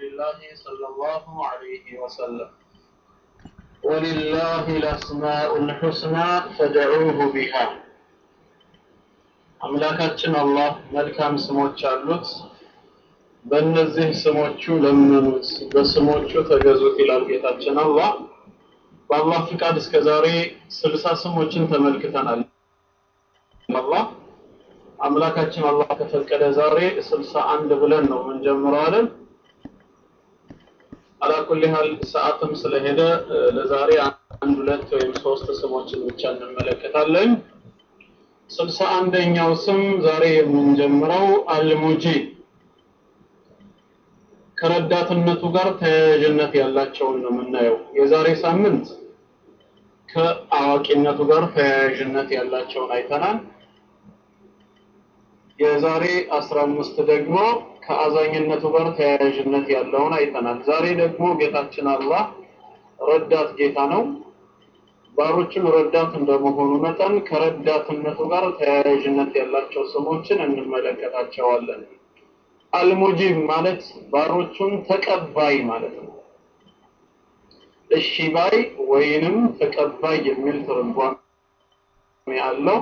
الله صلى الله عليه وسلم ولله الأسماء الحسنى فدعوه بها አምላካችን አላህ መልካም ስሞች አሉት በእነዚህ ስሞቹ ለምኑት በስሞቹ ተገዙት ይላል ጌታችን አላህ በአላህ ፍቃድ እስከ ዛሬ ስልሳ ስሞችን ተመልክተናል አላህ አምላካችን አላህ ከፈቀደ ዛሬ ስልሳ አንድ ብለን ነው የምንጀምረው አይደል አላኩል ያህል ሰዓትም ስለሄደ ለዛሬ አንድ ሁለት ወይም ሶስት ስሞችን ብቻ እንመለከታለን ስልሳ አንደኛው ስም ዛሬ የምንጀምረው አልሙጂብ ከረዳትነቱ ጋር ተያያዥነት ያላቸውን ነው የምናየው የዛሬ ሳምንት ከአዋቂነቱ ጋር ተያያዥነት ያላቸውን አይተናል የዛሬ 15 ደግሞ ከአዛኝነቱ ጋር ተያያዥነት ያለውን አይተናል ዛሬ ደግሞ ጌታችን አላህ ረዳት ጌታ ነው ባሮችን ረዳት እንደመሆኑ መጠን ከረዳትነቱ ጋር ተያያዥነት ያላቸው ስሞችን እንመለከታቸዋለን አልሙጂብ ማለት ባሮቹን ተቀባይ ማለት ነው እሺ ባይ ወይንም ተቀባይ የሚል ትርጓሜ ያለው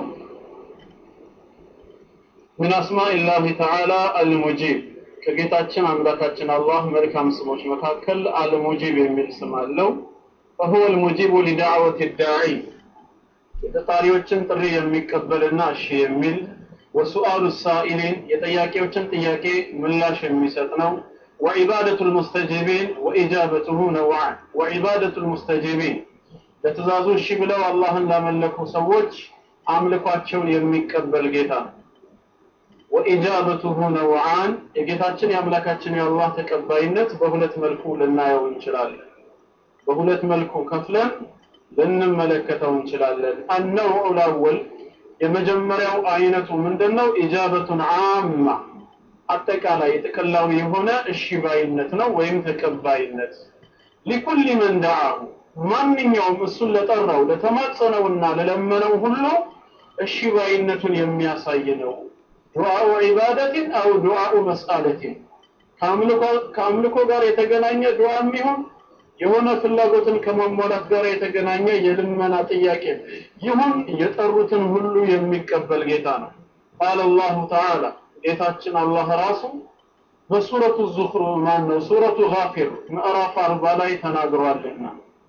من أسماء الله تعالى المجيب ከጌታችን አምላካችን አላህ መልካም ስሞች መካከል አልሙጂብ የሚል ስም አለው فهو المجيب لدعوة الداعي የተጣሪዎችን ጥሪ የሚቀበልና እሺ የሚል ወሱአሉ ሳኢሊን የጠያቂዎችን ጥያቄ ምላሽ የሚሰጥ ነው وعبادة المستجيبين وإجابته نوعان وعبادة المستجيبين ለትእዛዙ እሺ ብለው አላህን ላመለኩ ሰዎች አምልኳቸውን የሚቀበል ጌታ ነው ወኢጃበቱሁ ነውዓን የጌታችን የአምላካችን የአላህ ተቀባይነት በሁለት መልኩ ልናየው እንችላለን በሁለት መልኩ ከፍለን ልንመለከተው እንችላለን አነውዑ ላወል የመጀመሪያው አይነቱ ምንድነው ኢጃበቱን አማ አጠቃላይ ጥቅላዊ የሆነ እሺ ባይነት ነው ወይም ተቀባይነት ሊኩል መን ደዓሁ ማንኛውም እሱን ለጠራው ለተማጸነውና ለለመነው ሁሉ እሺ ባይነቱን የሚያሳይ ነው ዱዓኡ ዒባደትን አው ዱዓኡ መስአለትን ከአምልኮ ጋር የተገናኘ ዱዓም ይሁን የሆነ ፍላጎትን ከማሟላት ጋር የተገናኘ የልመና ጥያቄ ይሁን የጠሩትን ሁሉ የሚቀበል ጌታ ነው ቃል አላሁ ተዓላ ጌታችን አላህ ራሱ በሱረቱ ዙኽሩ ማን ነው ሱረቱ ጋፊር ምዕራፍ አርባ ላይ ተናግሯልና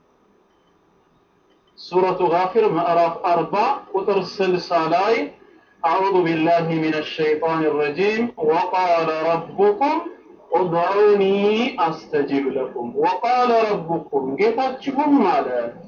ሱረቱ ጋፊር ምዕራፍ አርባ ቁጥር ስልሳ ላይ أعوذ بالله من الشيطان الرجيم وقال ربكم ادعوني أستجب لكم وقال ربكم ጌታችሁም አለ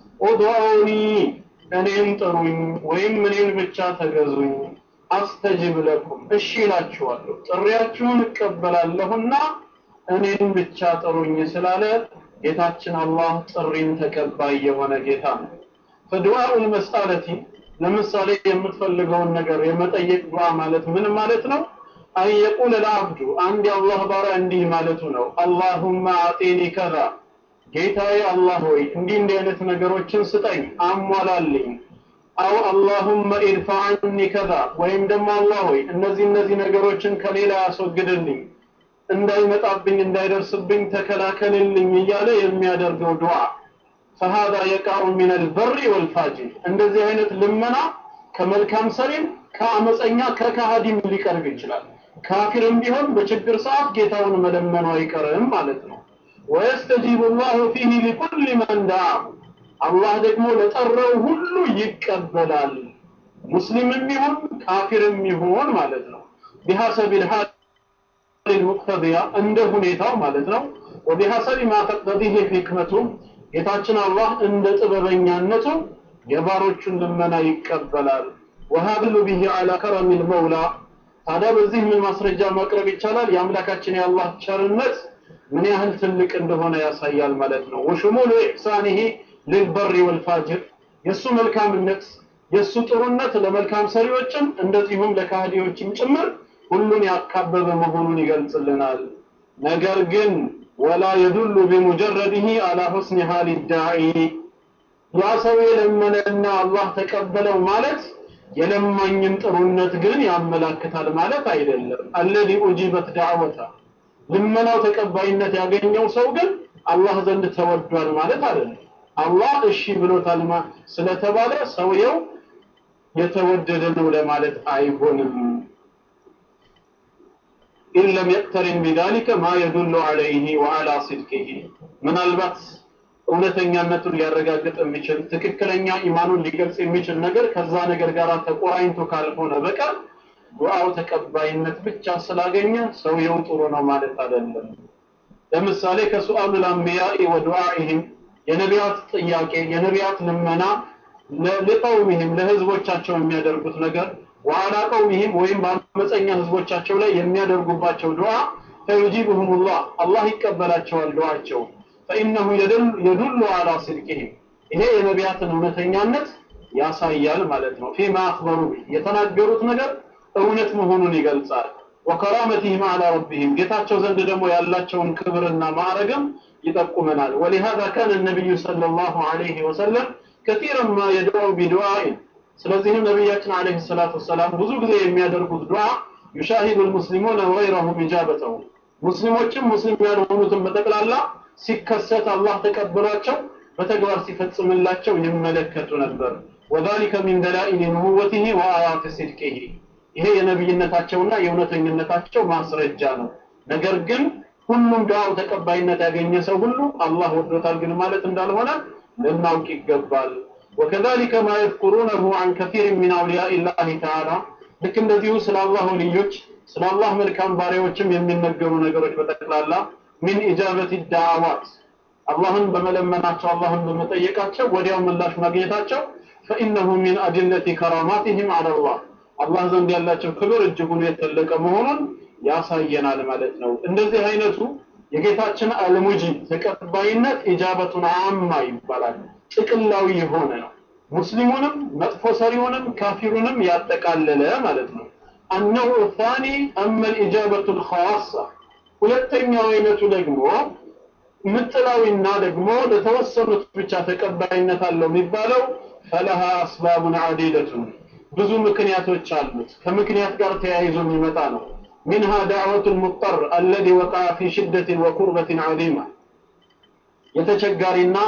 ادعوني እኔን ጥሩኝ ወይም እኔን ብቻ ተገዙኝ አስተጅብ ለኩም እሺ እላችኋለሁ ጥሪያችሁን እቀበላለሁና እኔን ብቻ ጥሩኝ ስላለ ጌታችን አላህ ጥሪን ተቀባይ የሆነ ጌታ ነው ፈዱዓኡል መስአለቲ ለምሳሌ የምትፈልገውን ነገር የመጠየቅ ዱዓ ማለት ምን ማለት ነው አን የቁል ለአብዱ አንድ የአላህ ባሪያ እንዲህ ማለቱ ነው አላሁመ አጢኒ ከዛ ጌታዬ አላህ ሆይ እንዲህ እንዲህ አይነት ነገሮችን ስጠኝ አሟላልኝ አው አላሁመ ኢድፋ ዐኒ ከዛ ወይም ደግሞ አላህ ሆይ እነዚህ እነዚህ ነገሮችን ከሌላ ያስወግድልኝ እንዳይመጣብኝ እንዳይደርስብኝ ተከላከልልኝ እያለ የሚያደርገው ዱዓ فهذا يقع من البر والفاجر እንደዚህ አይነት ልመና ከመልካም ሰሪም ከአመፀኛ ከካሃዲም ሊቀርብ ይችላል ካፊርም ቢሆን በችግር ሰዓት ጌታውን መለመኑ አይቀርም ማለት ነው ويستجيب الله فيه لكل من دعاه አላህ ደግሞ ለጠራው ሁሉ ይቀበላል ሙስሊምም ይሁን ካፊርም ይሁን ማለት ነው بحسب الحال المقتضية እንደ ሁኔታው ማለት ነው وبحسب ما تقتضيه حكمته ጌታችን አላህ እንደ ጥበበኛነቱ የባሮቹን ልመና ይቀበላል ወሀብሉ ቢሂ አላ ከረም ልመውላ ታዲያ በዚህ ምን ማስረጃ ማቅረብ ይቻላል የአምላካችን የአላህ ቸርነት ምን ያህል ትልቅ እንደሆነ ያሳያል ማለት ነው ወሽሙሉ ኢሕሳኒሂ ልልበሪ ወልፋጅር የእሱ መልካምነት የእሱ ጥሩነት ለመልካም ሰሪዎችም እንደዚሁም ለካህዲዎችም ጭምር ሁሉን ያካበበ መሆኑን ይገልጽልናል ነገር ግን ወላ የዱሉ ቢሙጀረድህ አላ ሁስኒ ሀሊ ዳዒ ያ ሰው የለመነና አላህ ተቀበለው ማለት የለማኝን ጥሩነት ግን ያመላክታል ማለት አይደለም አለዚ ኡጂበት ዳዕወታ ልመናው ተቀባይነት ያገኘው ሰው ግን አላህ ዘንድ ተወዷል ማለት አይደለም። አላህ እሺ ብሎታል ስለተባለ ሰውየው የተወደደ ነው ለማለት አይሆንም። ኢን ለም የቅተሪን ቢዛሊከ ማ የዱሉ ዐለይሂ ወዐላ ሲድቂሂ ምናልባት እውነተኛነቱን ሊያረጋግጥ የሚችል ትክክለኛ ኢማኑን ሊገልጽ የሚችል ነገር ከዛ ነገር ጋር ተቆራኝቶ ካልሆነ በቀር ዱዓው ተቀባይነት ብቻ ስላገኘ ሰውየው ጥሩ ነው ማለት አይደለም። ለምሳሌ ከሱአሉል አንቢያኢ ወዱዓኢሂም የነቢያት ጥያቄ የነቢያት ልመና ለቀውሚህም ለህዝቦቻቸው የሚያደርጉት ነገር ወአላ ቀውሚህም ወይም በአመፀኛ ህዝቦቻቸው ላይ የሚያደርጉባቸው ዱዓ ፈዩጂብሁሙላህ አላህ ይቀበላቸዋል ዱዓቸው ፈኢነሁ የዱሉ አላ ሲድቂህም ይሄ የነቢያትን እውነተኛነት ያሳያል ማለት ነው ፊማ አክበሩ የተናገሩት ነገር እውነት መሆኑን ይገልጻል ወከራመቲህም አላ ረቢህም ጌታቸው ዘንድ ደግሞ ያላቸውን ክብርና ማዕረግም ይጠቁመናል ወሊሃዛ ካነ ነቢዩ ሰለላሁ ዐለይሂ ወሰለም ከቲረን ማ የድዑ ቢዱዓኢን ስለዚህም ነቢያችን አለይሂ ሰላቱ ወሰላም ብዙ ጊዜ የሚያደርጉት ዱዓ ዩሻሂዱ ልሙስሊሙነ ወገይረሁም ኢጃበተሁ ሙስሊሞችም ሙስሊም ያልሆኑትን በጠቅላላ ሲከሰት አላህ ተቀብሏቸው በተግባር ሲፈጽምላቸው ይመለከቱ ነበር ወዛሊከ ሚን ደላኢል ንቡወቲሂ ወአያት ሲድቂሂ ይሄ የነብይነታቸውና የእውነተኝነታቸው ማስረጃ ነው ነገር ግን ሁሉም ዱዓው ተቀባይነት ያገኘ ሰው ሁሉ አላህ ወዶታል ግን ማለት እንዳልሆነ ልናውቅ ይገባል ወከዛሊከ ማ የዝኩሩነሁ አን ከሲር ሚን አውሊያኢ ላሂ ተዓላ ልክ እንደዚሁ ስለ አላህ ወልዮች ስለ አላህ መልካም ባሪያዎችም የሚነገሩ ነገሮች በጠቅላላ ሚን ኢጃበት ዳዕዋት አላህን በመለመናቸው አላህን በመጠየቃቸው ወዲያው ምላሽ ማግኘታቸው ፈኢነሁ ሚን አድለቲ ከራማቲህም አለላህ አላህ ዘንድ ያላቸው ክብር እጅጉን የተለቀ መሆኑን ያሳየናል ማለት ነው እንደዚህ አይነቱ የጌታችን አልሙጂብ ተቀባይነት ኢጃበቱን አማ ይባላል ጥቅላዊ የሆነ ነው ሙስሊሙንም መጥፎ ሰሪውንም ካፊሩንም ያጠቃለለ ማለት ነው አነሁ ታኒ አመ ልኢጃበቱ ልኸዋሳ ሁለተኛው አይነቱ ደግሞ ምጥላዊና ደግሞ ለተወሰኑት ብቻ ተቀባይነት አለው የሚባለው ፈለሃ አስባቡን አዲለቱን ብዙ ምክንያቶች አሉት ከምክንያት ጋር ተያይዞ የሚመጣ ነው منها دعوة المضطر الذي وقع في شدة وكربة عظيمة የተቸጋሪና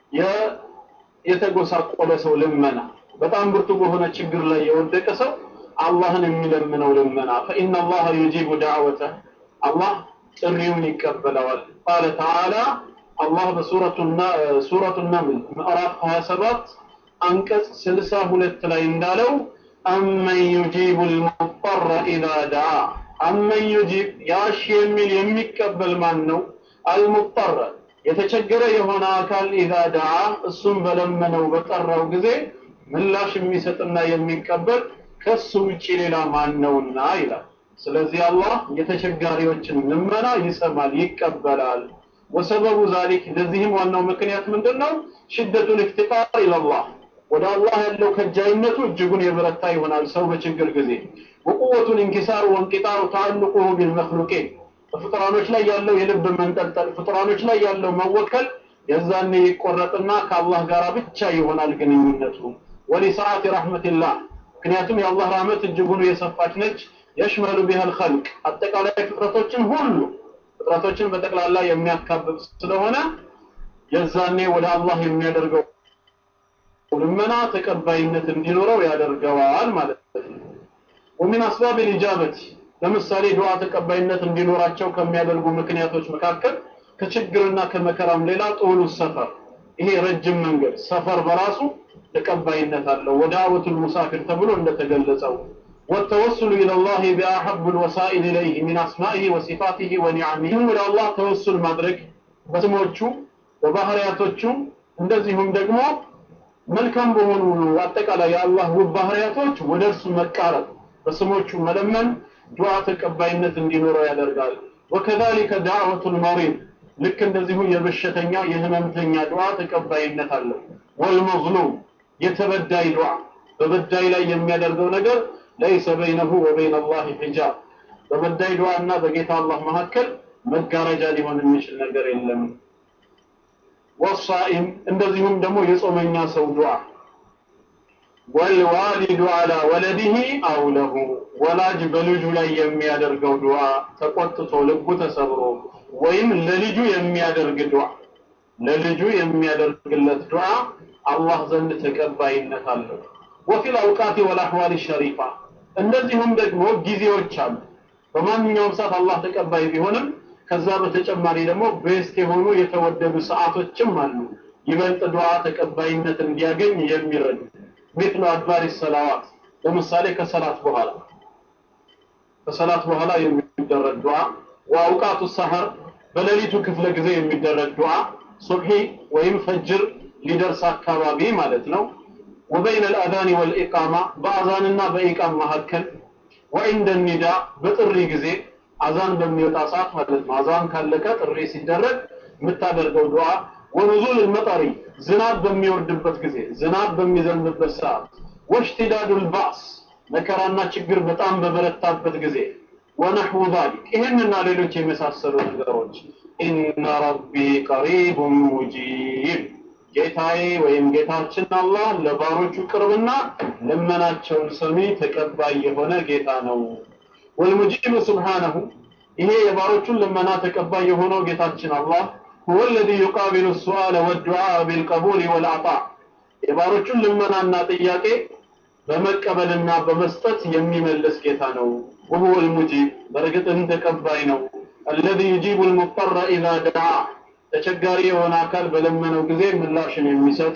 የተጎሳቆለ ሰው ልመና በጣም ብርቱ በሆነ ችግር ላይ የወደቀ ሰው አላህን የሚለምነው ልመና فإن الله يجيب دعوته الله ጥሪውን ይቀበለዋል قال تعالى الله በሱረቱ ሱረቱ ነምል ምዕራፍ 27 አንቀጽ 62 ላይ እንዳለው አመን ዩጂቡ ልሙጠረ ኢዛ ደዓ አመን ዩጂብ ያሽ የሚል የሚቀበል ማን ነው አልሙጠረ የተቸገረ የሆነ አካል ኢዛ ደዓ እሱም በለመነው በጠራው ጊዜ ምላሽ የሚሰጥና የሚቀበል ከሱ ውጪ ሌላ ማን ነውና ይላል ስለዚህ አላህ የተቸጋሪዎችን ልመና ይሰማል ይቀበላል ወሰበቡ ዛሊክ ለዚህም ዋናው ምክንያት ምንድነው ሽደቱ ልፍትቃር ኢለላህ ወደ አላህ ያለው ከጃይነቱ እጅጉን የበረታ ይሆናል ሰው በችግር ጊዜ ወቁወቱ ልንኪሳር ወንቂጣሩ ተአልቁሁ ቢልመክሉቂን በፍጥራኖች ላይ ያለው የልብ መንጠልጠል ፍጥራኖች ላይ ያለው መወከል የዛኔ ይቆረጥና ከአላህ ጋር ብቻ ይሆናል ግንኙነቱ ወሊሰዓት ረሕመትላህ ምክንያቱም የአላህ ረህመት እጅጉን የሰፋች ነች የሽመሉ ቢሃ ልኸልቅ አጠቃላይ ፍጥረቶችን ሁሉ ፍጥረቶችን በጠቅላላ የሚያካብብ ስለሆነ የዛኔ ወደ አላህ የሚያደርገው ልመና ተቀባይነት እንዲኖረው ያደርገዋል ማለት ነው ወሚን አስባብ ልኢጃበት ለምሳሌ ዱዓ ተቀባይነት እንዲኖራቸው ከሚያደርጉ ምክንያቶች መካከል ከችግርና ከመከራም ሌላ ጦሉ ሰፈር ይሄ ረጅም መንገድ ሰፈር በራሱ ተቀባይነት አለው ወዳወቱል ሙሳፊር ተብሎ እንደተገለጸው والتوسل إلى الله بأحب الوسائل إليه من أسمائه وصفاته ونعمه ولا الله توسل مدرك በስሞቹ በባህሪያቶቹ እንደዚሁም ደግሞ መልካም በሆኑ አጠቃላይ የአላህ ውብ ባህሪያቶች ወደ እርሱ መቃረብ በስሞቹ መለመን ዱዓ ተቀባይነት እንዲኖረው ያደርጋል ወከዛሊከ ዳዕወቱል መሪድ ልክ እንደዚሁ የበሽተኛ የህመምተኛ ዱዓ ተቀባይነት አለው ወልመዝሉም የተበዳይ ዱዓ በበዳይ ላይ የሚያደርገው ነገር ለይሰ በይነሁ ወበይነ አላህ ሒጃብ በበዳይ ዱዓ እና በጌታ አላህ መካከል መጋረጃ ሊሆን የሚችል ነገር የለም ወሳኢም እንደዚሁም ደግሞ የጾመኛ ሰው ዱዓ ወልዋሊዱ አላ ወለዲህ አው ለሁ ወላጅ በልጁ ላይ የሚያደርገው ዱዓ ተቆጥቶ ልቡ ተሰብሮ ወይም ለልጁ የሚያደርግ ዱዓ ለልጁ የሚያደርግለት ዱዓ አላህ ዘንድ ተቀባይነት አለው። ወፊል አውቃቲ ወልአህዋል ሸሪፋ እንደዚሁም ደግሞ ጊዜዎች አሉ። በማንኛውም ሰዓት አላህ ተቀባይ ቢሆንም ከዛ በተጨማሪ ደግሞ ቤስት የሆኑ የተወደዱ ሰዓቶችም አሉ ይበልጥ ዱዓ ተቀባይነት እንዲያገኝ የሚረዱ ሚስሉ አድባሪ ሰላዋት ለምሳሌ ከሰላት በኋላ ከሰላት በኋላ የሚደረግ ዱዓ ወአውቃቱ ሰሐር በሌሊቱ ክፍለ ጊዜ የሚደረግ ዱዓ ሱብሒ ወይም ፈጅር ሊደርስ አካባቢ ማለት ነው ወበይነ አልአዛን ወልኢቃማ በአዛንና በኢቃም መካከል ወኢንደ ኒዳ በጥሪ ጊዜ አዛን በሚወጣ ሰዓት ማለት ነው አዛን ካለቀ ጥሪ ሲደረግ የምታደርገው ዱዓ ወኑዙል መጠሪ ዝናብ በሚወርድበት ጊዜ ዝናብ በሚዘንብበት ሰዓት ወሽቲዳዱል ባስ መከራና ችግር በጣም በበረታበት ጊዜ ወነሕው ዛሊክ ይህንና ሌሎች የመሳሰሉ ነገሮች ኢነ ረቢ ቀሪቡን ሙጂብ ጌታዬ ወይም ጌታችን አላህ ለባሮቹ ቅርብና ልመናቸውን ሰሚ ተቀባይ የሆነ ጌታ ነው። ወልሙጂቡ ስብሓነሁ ይሄ የባሮቹን ልመና ተቀባይ የሆነው ጌታችን አላህ ሁወ ለዚ ዩቃቢሉ ሱአለ ወዱዓ ቢልቀቡል ወልዓጣ የባሮቹን ልመናና ጥያቄ በመቀበልና በመስጠት የሚመልስ ጌታ ነው። ወሁወ ልሙጂብ በእርግጥም ተቀባይ ነው። አለዚ ዩጂቡ ልሙጠረ ኢዛ ደዓ ተቸጋሪ የሆነ አካል በለመነው ጊዜ ምላሽን የሚሰጥ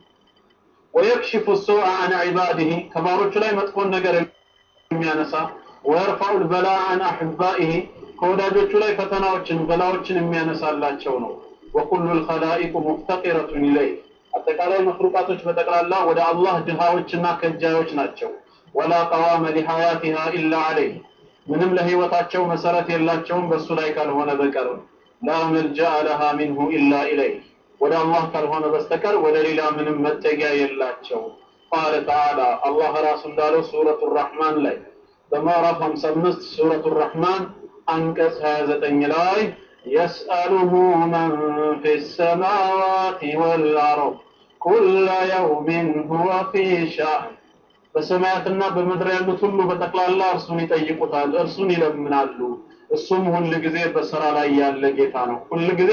ወየክሽፉ ሱአ አን ዒባዲህ ከባሮቹ ላይ መጥፎን ነገር የሚያነሳ ወየርፋዑ ልበላ አን አሕባኢህ ከወዳጆቹ ላይ ፈተናዎችን በላዎችን የሚያነሳላቸው ነው። ወኩሉ ልኸላኢቁ ሙፍተቂረቱን ኢለይህ አጠቃላይ መክሉቃቶች በጠቅላላ ወደ አላህ ድሃዎችና ከጃዮች ናቸው። ወላ ቀዋመ ሊሐያቲሃ ኢላ ዐለይህ ምንም ለህይወታቸው መሰረት የላቸውም በእሱ ላይ ካልሆነ በቀር ላ መልጃአ ለሃ ሚንሁ ኢላ ኢለይህ ወደ አላህ ካልሆነ በስተቀር ወደ ሌላ ምንም መጠጊያ የላቸው። ቃለ ተዓላ አላህ ራሱ እንዳለው ሱረቱ ራሕማን ላይ በምዕራፍ 55 ሱረቱ ራሕማን አንቀጽ 29 ላይ يسأله من في السماوات والأرض كل يوم هو في شأن በሰማያትና በምድር ያሉት ሁሉ በጠቅላላ እርሱን ይጠይቁታል፣ እርሱን ይለምናሉ። እሱም ሁል ጊዜ በስራ ላይ ያለ ጌታ ነው፣ ሁል ጊዜ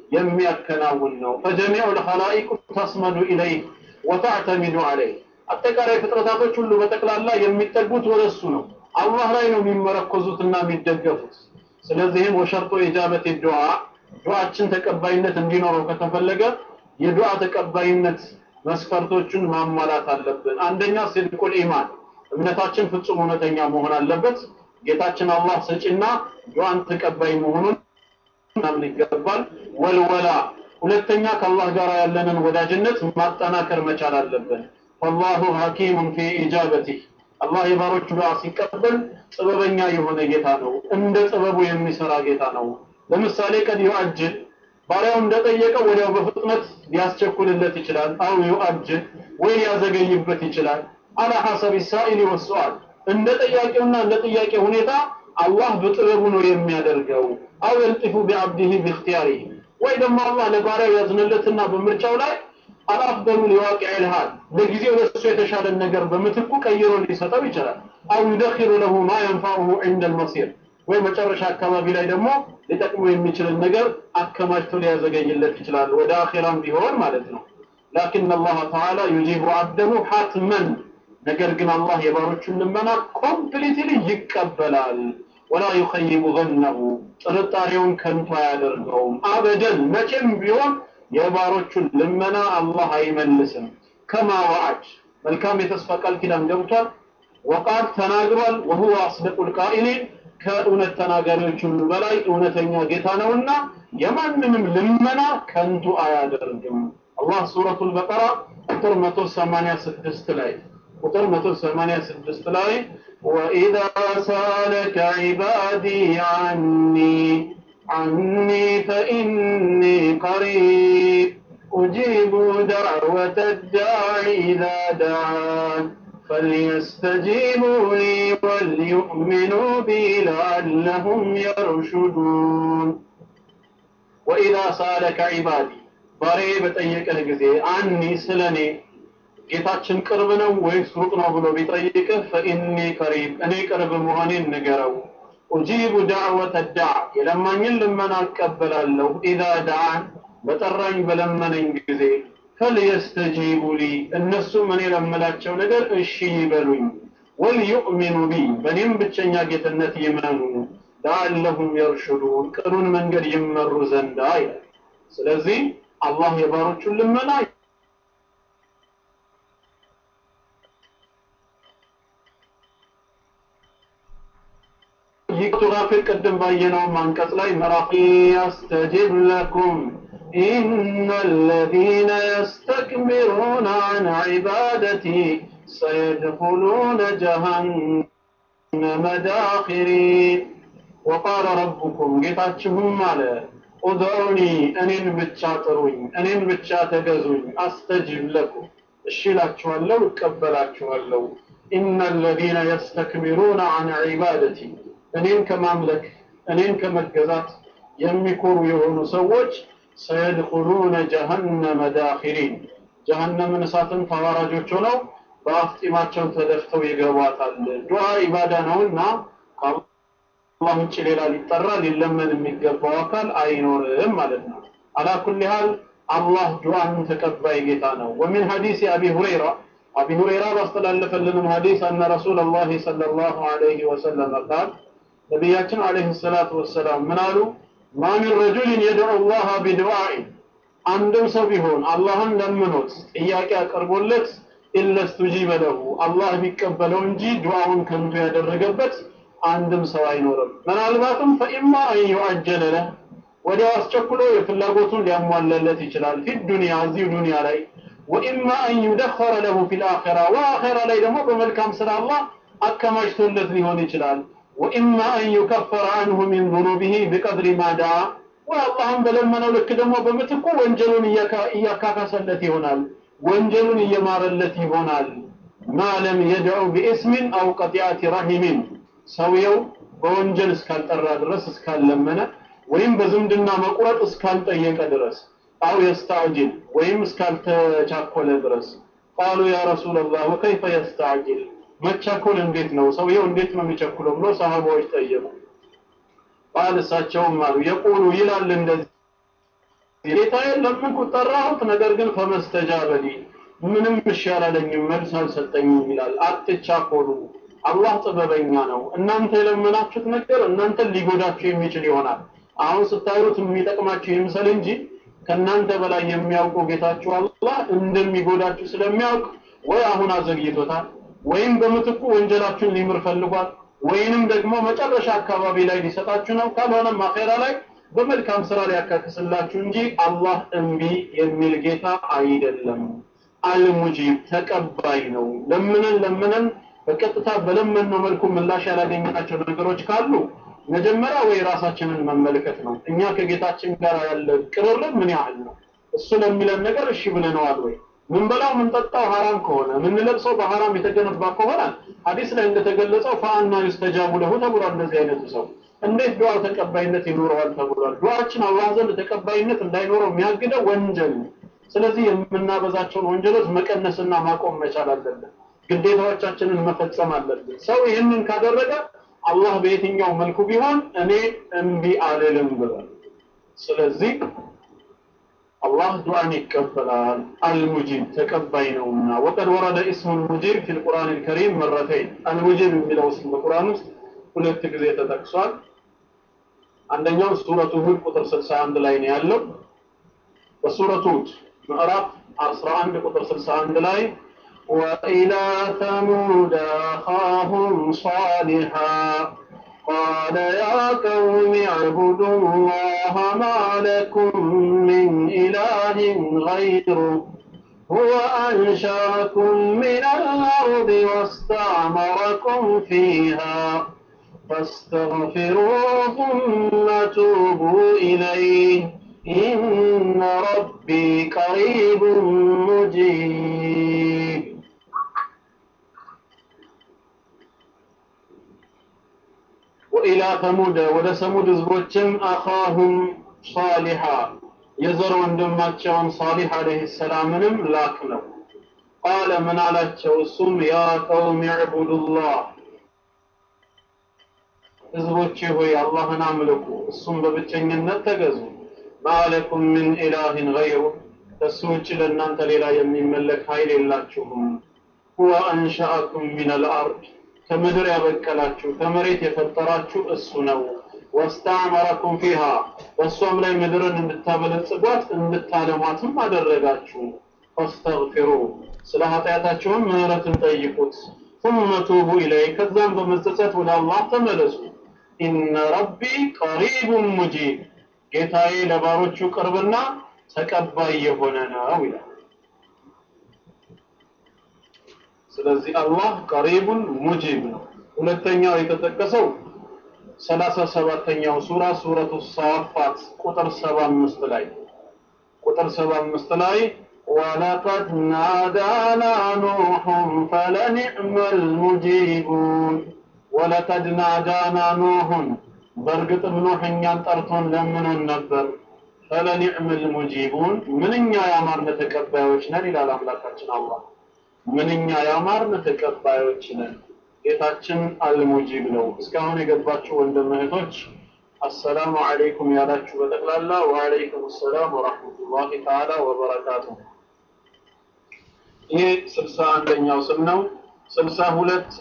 የሚያከናውን ነው። ፈጀሚዑ ልኸላኢቁ ተስመዱ ኢለይህ ወተዕተሚዱ ዐለይህ አጠቃላይ ፍጥረታቶች ሁሉ በጠቅላላ የሚጠጉት ወደ እሱ ነው። አላህ ላይ ነው የሚመረኮዙትና የሚደገፉት። ስለዚህም ወሸርጦ ኢጃበት ዱዓ ዱዓችን ተቀባይነት እንዲኖረው ከተፈለገ የዱዓ ተቀባይነት መስፈርቶቹን ማሟላት አለብን። አንደኛ ሲድቁል ኢማን እምነታችን ፍጹም እውነተኛ መሆን አለበት። ጌታችን አላህ ሰጪና ዱዓን ተቀባይ መሆኑን ምናምን ይገባል። ወልወላ ሁለተኛ ከአላህ ጋር ያለንን ወዳጅነት ማጠናከር መቻል አለብን። ወላሁ ሐኪሙን ፊ ኢጃበቲህ አላህ የባሮቹ ዱዓ ሲቀበል ጥበበኛ የሆነ ጌታ ነው። እንደ ጥበቡ የሚሰራ ጌታ ነው። ለምሳሌ ቀድ ዩአጅል ባሪያው እንደጠየቀው ወዲያው በፍጥነት ሊያስቸኩልለት ይችላል። አው ዩአጅል ወይ ሊያዘገይበት ይችላል። አላ ሐሰብ ሳኢሊ ወሱአል እንደ ጠያቂውና እንደ ጥያቄ ሁኔታ አላህ በጥበቡ ነው የሚያደርገው። አው የልጢፉ ቢዐብዲሂ ቢእክቲያሪሂ ወይ ደግሞ አላህ ለባሪያው ያዝንለትና በምርጫው ላይ አልአፍደሉ ሊዋቂዕ ልሃል ለጊዜው ለእሱ የተሻለን ነገር በምትኩ ቀይሮ ሊሰጠው ይችላል። አው ዩደኪሩ ለሁ ማ የንፋዑሁ ዒንደ ልመሲር ወይ መጨረሻ አካባቢ ላይ ደግሞ ሊጠቅሙ የሚችልን ነገር አከማችቶ ሊያዘገይለት ይችላል፣ ወደ አኼራም ቢሆን ማለት ነው። ላኪን አላህ ተዓላ ዩጂቡ አብደሁ ሐትመን ነገር ግን አላህ የባሮቹን ልመና ኮምፕሊትሊ ይቀበላል። ወላ ዩኸይቡ ዘነሁ ጥርጣሬውን ከንቱ አያደርገውም። አበደን መቼም ቢሆን የባሮቹን ልመና አላህ አይመልስም። ከማ ወዓድ መልካም የተስፋ ቃል ኪዳን ገብቷል። ወቃል ተናግሯል። ወሁወ አስደቁል ቃኢሊን ከእውነት ተናጋሪዎች ሁሉ በላይ እውነተኛ ጌታ ነውና የማንንም ልመና ከንቱ አያደርግም። አላህ ሱረቱል በቀራ ቁጥር 186 ላይ ቁጥር 186 ላይ ወኢዛ ሳለከ ዒባዲ ዐኒ عني فإني قريب أجيب دعوة الداع إذا دعان فليستجيبوا لي وليؤمنوا بي لعلهم يرشدون وإذا سألك عبادي ባሬ በጠየቀህ ጊዜ አኒ ስለኔ ጌታችን ቅርብ ነው ወይስ ሩቅ ነው ብሎ ቢጠይቅህ ፈኢኒ ቀሪብ እኔ ቅርብ መሆኔን ንገረው ኡጂቡ ዳዕወተ ዳዕ የለማኝን ልመና እቀበላለሁ ኢዛ ዳዓን በጠራኝ በለመነኝ ጊዜ ፈልየስተጂቡ ሊ እነሱም እኔ ለምላቸው ነገር እሺ ይበሉኝ ወልዩእሚኑ ቢ በእኔም ብቸኛ ጌትነት ይመኑ ለአለሁም የርሽዱን ቅኑን መንገድ ይመሩ ዘንዳ ይላል ስለዚህ አላህ የባሮቹን ልመና ይህ ቱጋፊር ቅድም ባየነው አንቀጽ ላይ ምዕራፍ ያስተጅብ ለኩም إن الذين يستكبرون عن عبادتي سيدخلون جهنم داخرين وقال ربكم ጌታችሁም አለ ኡድዑኒ እኔን ብቻ ጥሩኝ እኔን ብቻ ተገዙኝ አስተጅብ ለኩም እሺ እላችኋለሁ እቀበላችኋለሁ ኢነ አለዚነ የስተክቢሩነ አን ዒባደቲ እኔን ከማምለክ እኔን ከመገዛት የሚኮሩ የሆኑ ሰዎች ሰየድኹሉነ ጀሀነመ ዳኺሪን ጀሀነምን እሳትን ተዋራጆች ሆነው በአፍጢማቸው ተደፍተው ይገቧታል ዱዓ ኢባዳ ነውና ከአላህ ውጭ ሌላ ሊጠራ ሊለመን የሚገባው አካል አይኖርም ማለት ነው አላ ኩል ሃል አላህ ዱዓን ተቀባይ ጌታ ነው ወሚን ሐዲስ አቢ ሁረይራ አቢ ሁረይራ ባስተላለፈልንም ሐዲስ አነ ረሱላላህ ሰለላሁ ዐለይሂ ወሰለም ቃል ነቢያችን ዐለይሂ ሰላቱ ወሰላም ምን አሉ ማ ሚን ረጁልን የድዑ ላህ ቢዱዓኢ አንድም ሰው ቢሆን አላህን ለምኖት ጥያቄ አቅርቦለት ኢለ ስተጂበ ለሁ አላህ ቢቀበለው እንጂ ዱዓውን ከንቱ ያደረገበት አንድም ሰው አይኖርም ምናልባትም ፈኢማ አን ዩዐጀለ ለህ ወዲያው አስቸኩሎ የፍላጎቱን ሊያሟላለት ይችላል ፊ ዱንያ እዚሁ ዱንያ ላይ ወኢማ አን ዩደኸረ ለሁ ፊ ልአኺራ ወአኺራ ላይ ደግሞ በመልካም ስራ አላህ አከማችቶለት ሊሆን ይችላል ወኢማ አን ዩከፈረ አንሁ ሚን ዙኑቢሂ ቢቀድሪ ማ ዳዓ ወይ አላህን በለመነው ልክ ደግሞ በምትኩ ወንጀሉን እያካካሰለት ይሆናል ወንጀሉን እየማረለት ይሆናል ማ ለም የድዑ ቢእስሚን አው ቀጢአቲ ረሂሚን ሰውየው በወንጀል እስካልጠራ ድረስ እስካልለመነ ወይም በዝምድና መቁረጥ እስካልጠየቀ ድረስ አው የስተዕጅል ወይም እስካልተቻኮለ ድረስ ቃሉ ያ ረሱላላህ ወከይፈ የስተዕጅል መቻኮል እንዴት ነው ሰውየው እንዴት ነው የሚቸኩለው ብሎ ሰሃባዎች ጠየቁ ቃል እሳቸውም አሉ የቁሉ ይላል እንደዚህ ጌታዬን ለመንኩት ጠራሁት ነገር ግን ፈመስተጃበሊ ምንም እሺ አላለኝም መልስ አልሰጠኝም ይላል አትቻኮሉ አላህ ጥበበኛ ነው እናንተ የለመናችሁት ነገር እናንተን ሊጎዳችሁ የሚችል ይሆናል አሁን ስታዩት የሚጠቅማችሁ ይምሰል እንጂ ከእናንተ በላይ የሚያውቁ ጌታችሁ አላህ እንደሚጎዳችሁ ስለሚያውቅ ወይ አሁን አዘግይቶታል ወይም በምትኩ ወንጀላችሁን ሊምር ፈልጓል ወይንም ደግሞ መጨረሻ አካባቢ ላይ ሊሰጣችሁ ነው ካልሆነም አኼራ ላይ በመልካም ስራ ሊያካክስላችሁ እንጂ አላህ እምቢ የሚል ጌታ አይደለም አልሙጂብ ተቀባይ ነው ለምነን ለምነን በቀጥታ በለመነው መልኩ ምላሽ ያላገኘናቸው ነገሮች ካሉ መጀመሪያ ወይ ራሳችንን መመልከት ነው እኛ ከጌታችን ጋር ያለ ቅርርብ ምን ያህል ነው እሱ ለሚለን ነገር እሺ ብለነዋል ወይ ምንበላው ምንጠጣው ሐራም ከሆነ ምንለብሰው በሐራም የተገነባ ከሆነ ሐዲስ ላይ እንደተገለጸው ፈአና ዩስተጃቡ ለሁ ተብሏል እንደዚህ አይነቱ ሰው እንዴት ዱዓ ተቀባይነት ይኖረዋል ተብሏል ዱዓችን አላህ ዘንድ ተቀባይነት እንዳይኖረው የሚያግደው ወንጀል ነው ስለዚህ የምናበዛቸውን ወንጀሎች መቀነስና ማቆም መቻል አለብን ግዴታዎቻችንን መፈጸም አለብን ሰው ይህንን ካደረገ አላህ በየትኛው መልኩ ቢሆን እኔ እምቢ አልልም ብሏል ስለዚህ አላህ ዱዓን ይቀበላል አልሙጂብ ተቀባይ ነውና ወቀድ ወረደ እስሙ ልሙጂብ ፊ ልቁርአን ልከሪም መረተይን አልሙጂብ የሚለው ስም በቁርአን ውስጥ ሁለት ጊዜ ተጠቅሷል አንደኛው ሱረቱ ሁድ ቁጥር 61 ላይ ነው ያለው በሱረቱ ሁድ ምዕራፍ 11 ቁጥር 61 ላይ وإلى ثمود أخاهم صالحا قال يا قوم اعبدوا الله ما لكم من إله غيره هو أنشأكم من الأرض واستعمركم فيها فاستغفروه ثم توبوا إليه إن ربي قريب مجيب وإلى ثمود ወደ ሰሙድ ህዝቦችም አኻሁም ሷሊሃ የዘር ወንድማቸውን ሳሊህ አለይሂ ሰላምንም ላክ ነው ቃለ ምን አላቸው እሱም ያ ቀውም ዕቡዱላህ ህዝቦቼ ሆይ አላህን አምልኩ እሱም በብቸኝነት ተገዙ ማለኩም ምን ኢላህን ገይሩ ከሱ ውጭ ለእናንተ ሌላ የሚመለክ ኃይል የላችሁም ሁወ አንሸአኩም ሚን አልአርድ ከምድር ያበቀላችሁ ከመሬት የፈጠራችሁ እሱ ነው ወስተዕመረኩም ፊሃ በእሷም ላይ ምድርን እንድታበለጽጓት እንድታለሟትም አደረጋችሁ ፈስተግፊሩ ስለ ኃጢአታችሁም ምህረትን ጠይቁት ثم توبوا إليه ከዛም በመጸጸት ወደ አላህ ተመለሱ ኢነ ረቢ ቀሪቡን ሙጂብ ጌታዬ ለባሮቹ ቅርብና ተቀባይ የሆነ ነው ይላል ስለዚህ አላህ ቀሪቡን ሙጂብ ነው ሁለተኛው የተጠቀሰው ሰላሳ ሰባተኛው ሱራ ሱረቱ ሳፋት ቁጥር ሰባ አምስት ላይ ቁጥር ሰባ አምስት ላይ ወለቀድ ናዳና ኑሑን ፈለኒዕመ ልሙጂቡን ወለቀድ ናዳና ኑሑን በእርግጥም ኑሕ እኛን ጠርቶን ለምኖን ነበር ፈለኒዕመ ልሙጂቡን ምንኛ ያማርነ ተቀባዮች ነን ይላል አምላካችን አላህ ምንኛ ያማርን ተቀባዮች ነን ጌታችን አልሙጂብ ነው እስካሁን የገባችሁ ወንድም እህቶች አሰላሙ አለይኩም ያላችሁ በጠቅላላ ወአለይኩም ሰላም ወራህመቱላሂ ተዓላ ወበረካቱ ይሄ ስልሳ አንደኛው ስም ነው ስልሳ ሁለት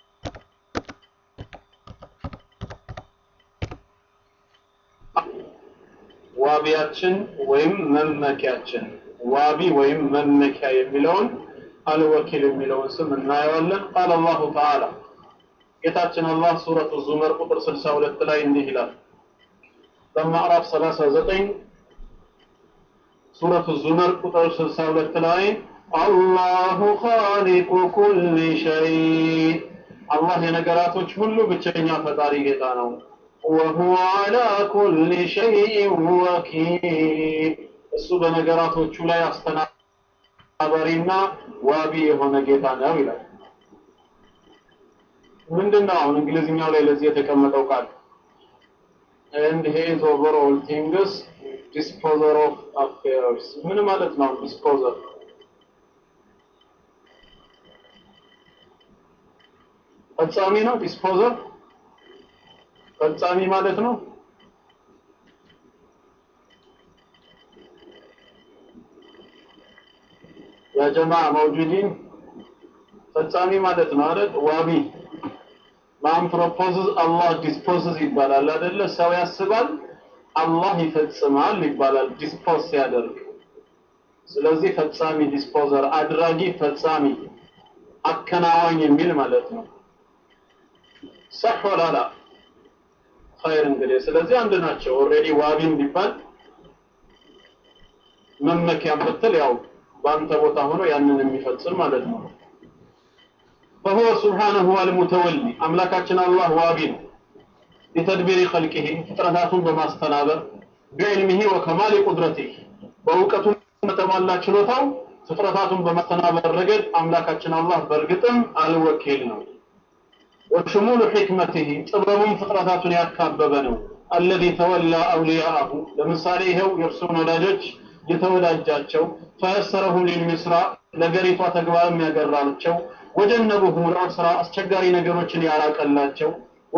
ዋቢያችን ወይም መመኪያችን ዋቢ ወይም መመኪያ የሚለውን አልወኪል የሚለውን ስም እናየዋለን ቃል አላሁ ተዓላ ጌታችን አላህ ሱረቱ ዙመር ቁጥር 62 ላይ እንዲህ ይላል በምዕራፍ 39 ሱረቱ ዙመር ቁጥር 62 ላይ አላሁ ኻሊቁ ኩል ሸይ አላህ የነገራቶች ሁሉ ብቸኛ ፈጣሪ ጌታ ነው ወሁወ አላ ኩል ሸይء ወኪል እሱ በነገራቶቹ ላይ አስተና አባሪና ዋቢ የሆነ ጌታ ነው ይላል ምንድነው አሁን እንግሊዝኛው ላይ ለዚህ የተቀመጠው ቃል and he is over all things disposer of affairs ምን ማለት ነው disposer ፈጻሚ ነው disposer ፈጻሚ ማለት ነው ያ ጀማ መውጁዲን ፈጻሚ ማለት ነው አይደል ዋቢ ማን ፕሮፖዝስ አላህ ዲስፖዝስ ይባላል አይደለ ሰው ያስባል አላህ ይፈጽማል ይባላል ዲስፖዝ ሲያደርግ ስለዚህ ፈጻሚ ዲስፖዘር አድራጊ ፈጻሚ አከናዋኝ የሚል ማለት ነው ሰህ ወላላ ኸይር እንግዲህ ስለዚህ አንድ ናቸው ኦልሬዲ ዋቢም ቢባል መመኪያም ብትል ያው በአንተ ቦታ ሆኖ ያንን የሚፈጽም ማለት ነው فهو سبحانه هو المتولي أملاكاتنا الله وابين لتدبير خلقه فطرتاتهم بماستنابر بعلمه وكمال قدرته ووقته متمالى ችሎታው ፍጥረታቱን በማስተናበር ረገድ አምላካችን አላህ በእርግጥም አልወኪል ነው ወሽሙሉ ሕክመትህ ጥበቡም ፍጥረታቱን ያካበበ ነው አለዚ ተወላ አውሊያአሁ ለምሳሌ ይኸው የእርሱን ወዳጆች የተወዳጃቸው ፈየሰረሁም ሊልሚስራ ለገሪቷ ተግባር የሚያገራቸው ወጀነቡሁም ልዑስራ አስቸጋሪ ነገሮችን ያራቀላቸው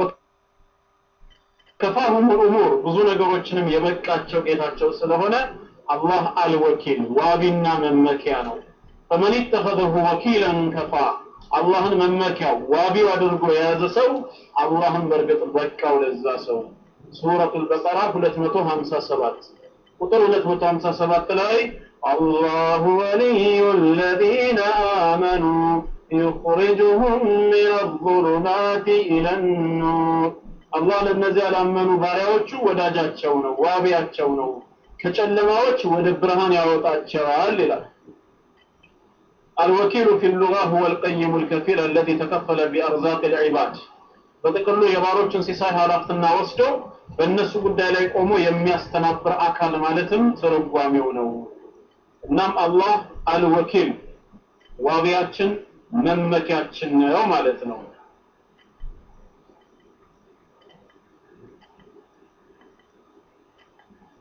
ከፋሁም ልኡሙር ብዙ ነገሮችንም የበቃቸው ጌታቸው ስለሆነ አላህ አልወኪል ዋቢና መመኪያ ነው ፈመን ኢተኸዘሁ ወኪለን ከፋ አላህን መመኪያው ዋቢው አድርጎ የያዘ ሰው አላህን በእርግጥ በቃው ለዛ ሰው ሱረቱ ልበቀራ 257 ቁጥር 257 ላይ አላሁ ወልዩ الذين آمنوا يخرجهم من الظلمات إلى النور አላህ ለእነዚህ ያላመኑ ባሪያዎቹ ወዳጃቸው ነው ዋቢያቸው ነው ከጨለማዎች ወደ ብርሃን ያወጣቸዋል ይላል الوكيل في اللغة هو القيم الكفيل الذي تكفل بأرزاق العباد በጥቅሉ የባሮችን ሲሳይ ኃላፊነትና ወስዶ በእነሱ ጉዳይ ላይ ቆሞ የሚያስተናብር አካል ማለትም ትርጓሜው ነው እናም አላህ አልወኪል ዋቢያችን መመኪያችን ነው ማለት ነው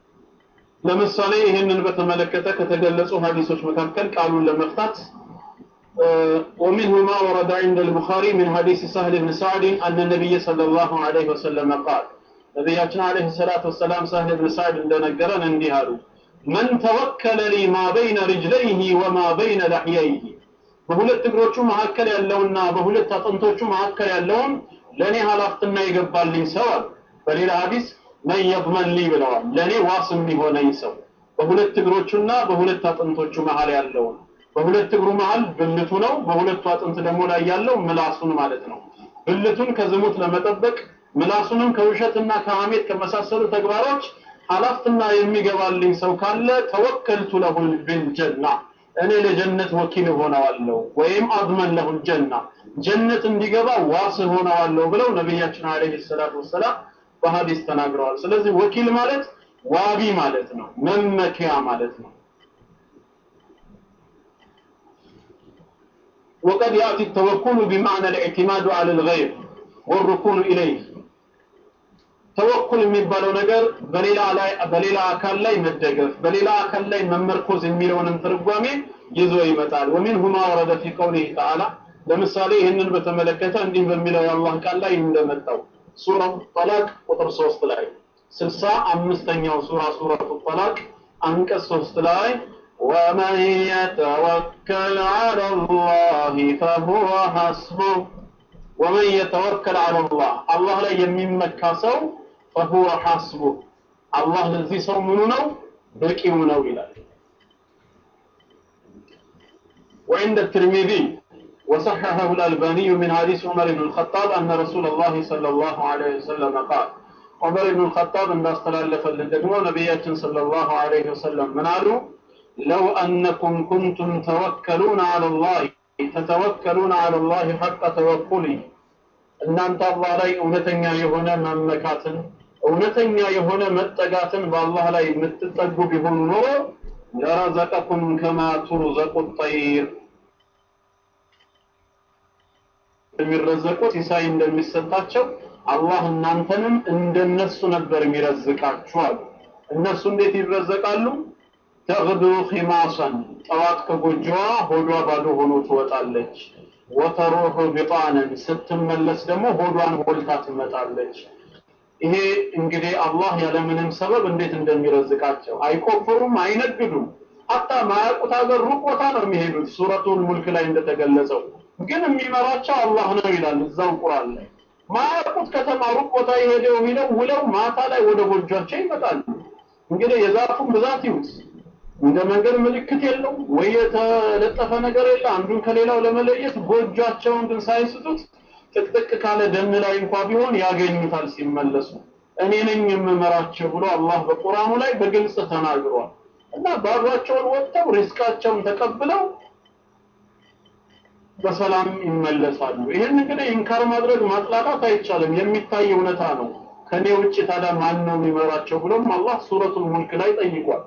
ለምሳሌ ይህንን በተመለከተ ከተገለጹ ሀዲሶች መካከል ቃሉን ለመፍታት ومنه ما ورد عند البخاري من حديث سهل بن سعد أن النبي صلى الله عليه وسلم قال ነቢያችን አለይሂ ሰላቱ ወሰላም ሳህል ብን ሳዕድ እንደነገረን እንዲህ አሉ መን ተወከለ ሊ ማ በይነ ርጅለይህ ወማ በይነ ለሕየይህ በሁለት እግሮቹ መካከል ያለውና በሁለት አጥንቶቹ መካከል ያለውን ለእኔ ሀላፍትና የገባልኝ ሰው አሉ በሌላ ሀዲስ መን የضመን ሊ ብለዋል ለእኔ ዋስ የሚሆነኝ ሰው በሁለት እግሮቹና በሁለት አጥንቶቹ መሀል ያለውን በሁለት እግሩ መሀል ብልቱ ነው በሁለቱ አጥንት ደግሞ ላይ ያለው ምላሱን ማለት ነው ብልቱን ከዝሙት ለመጠበቅ ምላሱንም ከውሸትና ከሐሜት ከመሳሰሉ ተግባሮች ሀላፍትና የሚገባልኝ ሰው ካለ ተወከልቱ ለሁል ቢልጀና እኔ ለጀነት ወኪል ሆነዋለሁ ወይም አድመን ለሁል ጀና ጀነት እንዲገባ ዋስ ሆነዋለሁ ብለው ነቢያችን አለይሂ ሰላቱ ወሰላም በሐዲስ ተናግረዋል ስለዚህ ወኪል ማለት ዋቢ ማለት ነው መመኪያ ማለት ነው وقد يأتي التوكل بمعنى الاعتماد على الغير والركون إليه ተወኩል የሚባለው ነገር በሌላ ላይ በሌላ አካል ላይ መደገፍ በሌላ አካል ላይ መመርኮዝ የሚለውንም ትርጓሜ ይዞ ይመጣል ወሚንሁ ማ ወረደ ፊ ቀውሊህ ተዓላ ለምሳሌ ይህንን በተመለከተ እንዲህ በሚለው የአላህ ቃል ላይ እንደመጣው ሱረቱ ጠላቅ ቁጥር ሶስት ላይ ስልሳ አምስተኛው ሱራ ሱረቱ ጠላቅ አንቀጽ ሶስት ላይ ومن يتوكل على الله فهو حسبه ومن يتوكل على الله الله لا يممكا سو فهو حسبه الله الذي سو منو نو بقيو نو ይላል وعند الترمذي وصححه الألباني من حديث عمر بن الخطاب أن رسول الله صلى الله عليه وسلم قال عمر بن الخطاب أن استلالف للدقمو نبياتنا صلى الله عليه وسلم من قالوا لو أنكم كنتم توكلون على الله ተተወከሉን አለላህ ሐቀ ተወኩሊ እናንተ አላህ ላይ እውነተኛ የሆነ መመካትን እውነተኛ የሆነ መጠጋትን በአላህ ላይ የምትጠጉ ቢሆኑ ኖሮ ለረዘቀኩም ከማ ቱርዘቁ ጠይር የሚረዘቁት ሲሳይ እንደሚሰጣቸው አላህ እናንተንም እንደነሱ ነበር የሚረዝቃችሁ አሉ እነሱ እንዴት ይረዘቃሉ ተግዱ ኺማሰን ጠዋት ከጎጆዋ ሆዷ ባዶ ሆኖ ትወጣለች ወተሩሑ ቢጣንን ስትመለስ ደግሞ ሆዷን ሞልታ ትመጣለች ይሄ እንግዲህ አላህ ያለምንም ሰበብ እንዴት እንደሚረዝቃቸው አይቆፍሩም አይነግዱም ሀታ ማያውቁት ሀገር ሩቅ ቦታ ነው የሚሄዱት ሱረቱል ሙልክ ላይ እንደተገለጸው ግን የሚመራቸው አላህ ነው ይላል እዛው ቁርአን ላይ ማያውቁት ከተማ ሩቅ ቦታ የሄደው ሂደው ውለው ማታ ላይ ወደ ጎጇቸው ይመጣሉ እንግዲህ የዛፉን ብዛት ይዩት እንደ መንገድ ምልክት የለው ወይ የተለጠፈ ነገር የለ አንዱን ከሌላው ለመለየት ጎጇቸውን ግን ሳይስቱት ጥቅጥቅ ካለ ደን ላይ እንኳ ቢሆን ያገኙታል ሲመለሱ እኔ ነኝ የምመራቸው ብሎ አላህ በቁርአኑ ላይ በግልጽ ተናግሯል እና ባዷቸውን ወጥተው ሪስቃቸውን ተቀብለው በሰላም ይመለሳሉ ይህን እንግዲህ ኢንካር ማድረግ ማጥላላት አይቻልም የሚታይ እውነታ ነው ከኔ ውጭ ታዲያ ማን ነው የሚመራቸው ብሎም አላህ ሱረቱል ሙልክ ላይ ጠይቋል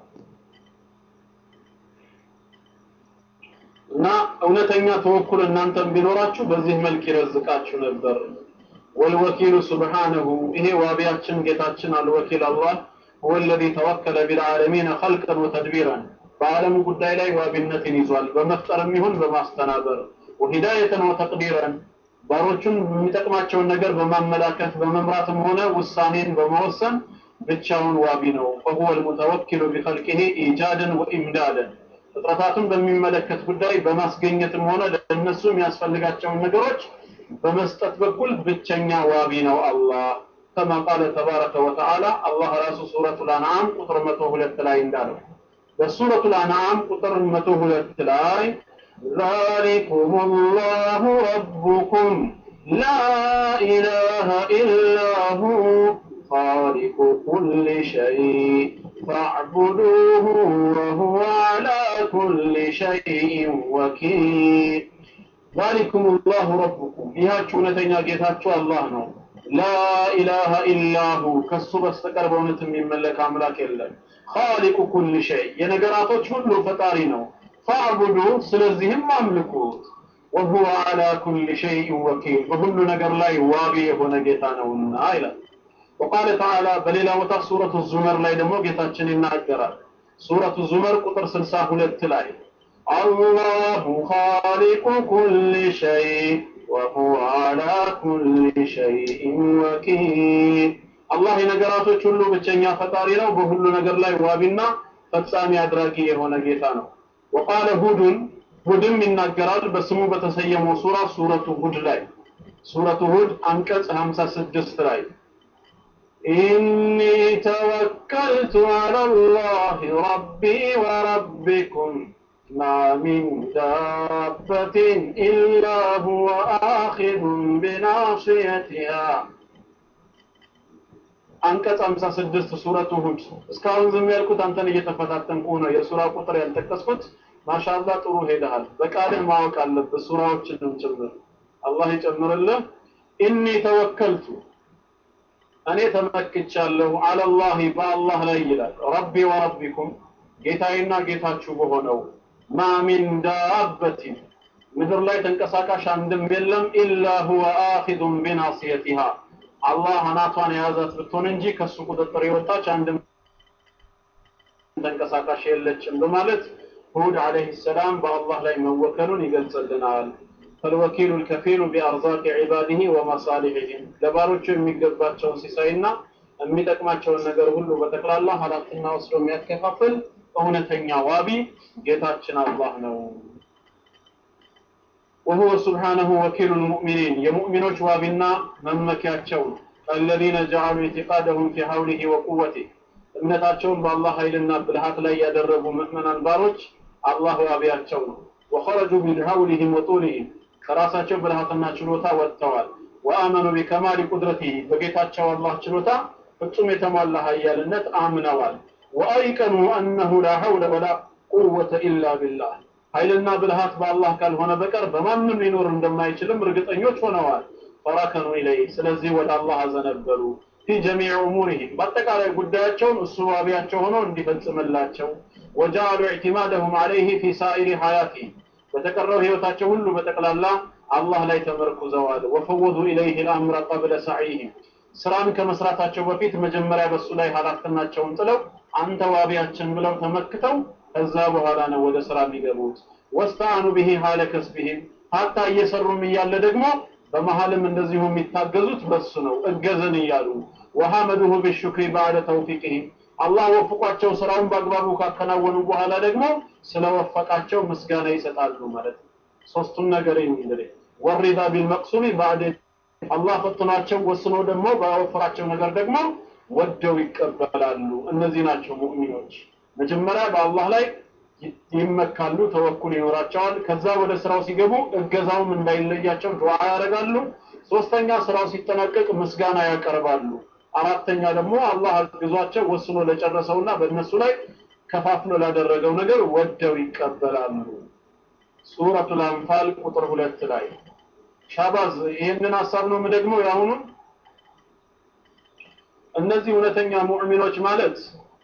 እና እውነተኛ ተወኩል እናንተም ቢኖራችሁ በዚህ መልክ ይረዝቃችሁ ነበር ወልወኪሉ ስብሓነሁ ይሄ ዋቢያችን ጌታችን አልወኪል አላህ هو الذي توكل بالعالمين خلقا وتدبيرا በዓለሙ ጉዳይ ላይ ዋቢነትን ይዟል በመፍጠርም ይሁን በማስተናበር ወሂዳየተን ወተቅዲረን ባሮቹን የሚጠቅማቸውን ነገር በማመላከት በመምራትም ሆነ ውሳኔን በመወሰን ብቻውን ዋቢ ነው فهو المتوكل بخلقه ايجادا وامدادا ፍጥረታቱን በሚመለከት ጉዳይ በማስገኘትም ሆነ ለእነሱ የሚያስፈልጋቸውን ነገሮች በመስጠት በኩል ብቸኛ ዋቢ ነው አላህ ከማ ቃለ ተባረከ ወተዓላ አላህ ራሱ ሱረቱ ልአንዓም ቁጥር መቶ ሁለት ላይ እንዳለው በሱረቱ ልአንዓም ቁጥር መቶ ሁለት ላይ ذلكم الله ربكم لا إله إلا هو خالق كل شيء فاعبدوه وهو على كل شيء وكيل ذلكم الله ربكم ይሃችሁ እውነተኛ ጌታችሁ አላህ ነው ላ ኢላሃ ኢላሁ ከሱ በስተቀር በእውነት የሚመለክ አምላክ የለም ኻሊቁ ኩል ሸይ የነገራቶች ሁሉ ፈጣሪ ነው ፈዕቡዱ ስለዚህም አምልኩት ወሁወ አላ ኩል ሸይء ወኪል በሁሉ ነገር ላይ ዋቢ የሆነ ጌታ ነውና ይላል وقال تعالى በሌላ ቦታ ሱረቱ ዙመር ላይ ደግሞ ጌታችን ይናገራል ሱረቱ ዙመር ቁጥር 62 ላይ الله خالق كل شيء وهو على كل شيء وكيل አላህ የነገራቶች ሁሉ ብቸኛ ፈጣሪ ነው በሁሉ ነገር ላይ ዋቢና ፈጻሚ አድራጊ የሆነ ጌታ ነው ወቃለ ሁዱን ሁድም ይናገራል በስሙ በተሰየመው ሱራ ሱረቱ ሁድ ላይ ሱረቱ ሁድ አንቀጽ 56 ላይ إني توكلت على الله ربي وربكم ما من دابة إلا هو آخذ بناصيتها አንቀጽ 56 ሱረቱ ሁድ እስካሁን ዝም ያልኩት አንተን እየተፈታተንኩ ነው የሱራ ቁጥር ያልጠቀስኩት ማሻአላ ጥሩ ሄደሃል በቃልህ ማወቅ አለብህ ሱራዎችንም ጭምር አላህ ይጨምርልህ ኢኒ ተወከልቱ እኔ ተመክቻለሁ አለላህ በአላህ ላይ ይላል ረቢ ወረቢኩም ጌታዬና ጌታችሁ በሆነው ማ ሚን ዳበቲን ምድር ላይ ተንቀሳቃሽ አንድም የለም ኢላ ሁወ አኺዙን ቢናስየቲሃ አላህ አናቷን የያዛት ብትሆን እንጂ ከሱ ቁጥጥር የወጣች አንድም ተንቀሳቃሽ የለችም በማለት ሁድ አለይሂ ሰላም በአላህ ላይ መወከሉን ይገልጽልናል። ፈልወኪሉ ልከፊሉ ቢአርዛቅ ዒባዲህ ወመሳሊሕህም ለባሮቹ የሚገባቸውን ሲሳይና የሚጠቅማቸውን ነገር ሁሉ በጠቅላላ ኃላፊና ወስዶ የሚያከፋፍል እውነተኛ ዋቢ ጌታችን አላህ ነው። وهو سبحانه وكيل المؤمنين يمؤمنوش وابنا ممكياتشون الذين جعلوا اعتقادهم في حوله وقوته እምነታቸውን በአላህ ኃይልና ብልሃት ላይ ያደረጉ ምእመናን ባሮች አላህ ዋቢያቸው ነው። ወኸረጁ ሚን ሐውሊሂም ወጡሊሂም ከራሳቸው ብልሃትና ችሎታ ወጥተዋል። ወአመኑ ቢከማሊ ቁድረቲሂ በጌታቸው አላህ ችሎታ ፍጹም የተሟላ ኃያልነት አምነዋል። ወአይቀኑ አነሁ ላ ሐውለ ወላ ቁወተ ኢላ ቢላህ ኃይልና ብልሃት በአላህ ካልሆነ በቀር በማንም ሊኖር እንደማይችልም እርግጠኞች ሆነዋል። ፈረከኑ ኢለይህ ስለዚህ ወደ አላህ አዘነበሉ። ፊ ጀሚዕ ኡሙሪሂም በአጠቃላይ ጉዳያቸውን እሱ ዋቢያቸው ሆኖ እንዲፈጽምላቸው ወጃአሉ ኢዕቲማደሁም ዐለይህ ፊ ሳኢሪ ሐያቲሂም በተቀረው ህይወታቸው ሁሉ በጠቅላላ አላህ ላይ ተመርኩዘዋል። ወፈወዱ ኢለይህ ልአምረ ቀብለ ሰዒህም ስራን ከመስራታቸው በፊት መጀመሪያ በሱ ላይ ኃላፊነታቸውን ጥለው አንተ ዋቢያችን ብለው ተመክተው ከዛ በኋላ ነው ወደ ስራ የሚገቡት። ወስተአኑ ብሂ ሀለ ከስቢሂም ሀታ እየሰሩም እያለ ደግሞ በመሀልም እንደዚሁ የሚታገዙት በሱ ነው እገዘን እያሉ ወሐመዱሁ ቢሹክሪ ባዕደ ተውፊቅህም አላህ ወፍቋቸው ስራውን በአግባቡ ካከናወኑ በኋላ ደግሞ ስለወፈቃቸው ምስጋና ይሰጣሉ ማለት ነው። ሶስቱን ነገር እንግዲህ ወሪዳ ቢልመቅሱሚ ባዕደ አላህ ፈትኗቸው ወስኖ ደግሞ ባወፈራቸው ነገር ደግሞ ወደው ይቀበላሉ። እነዚህ ናቸው ሙእሚኖች። መጀመሪያ በአላህ ላይ ይመካሉ፣ ተወኩል ይኖራቸዋል። ከዛ ወደ ስራው ሲገቡ እገዛውም እንዳይለያቸው ዱዓ ያደርጋሉ። ሶስተኛ ስራው ሲጠናቀቅ ምስጋና ያቀርባሉ። አራተኛ ደግሞ አላህ አግዟቸው ወስኖ ለጨረሰውና በእነሱ ላይ ከፋፍሎ ላደረገው ነገር ወደው ይቀበላሉ። ሱረቱል አንፋል ቁጥር ሁለት ላይ ሻባዝ ይህንን ሀሳብ ነው ደግሞ የአሁኑን እነዚህ እውነተኛ ሙእሚኖች ማለት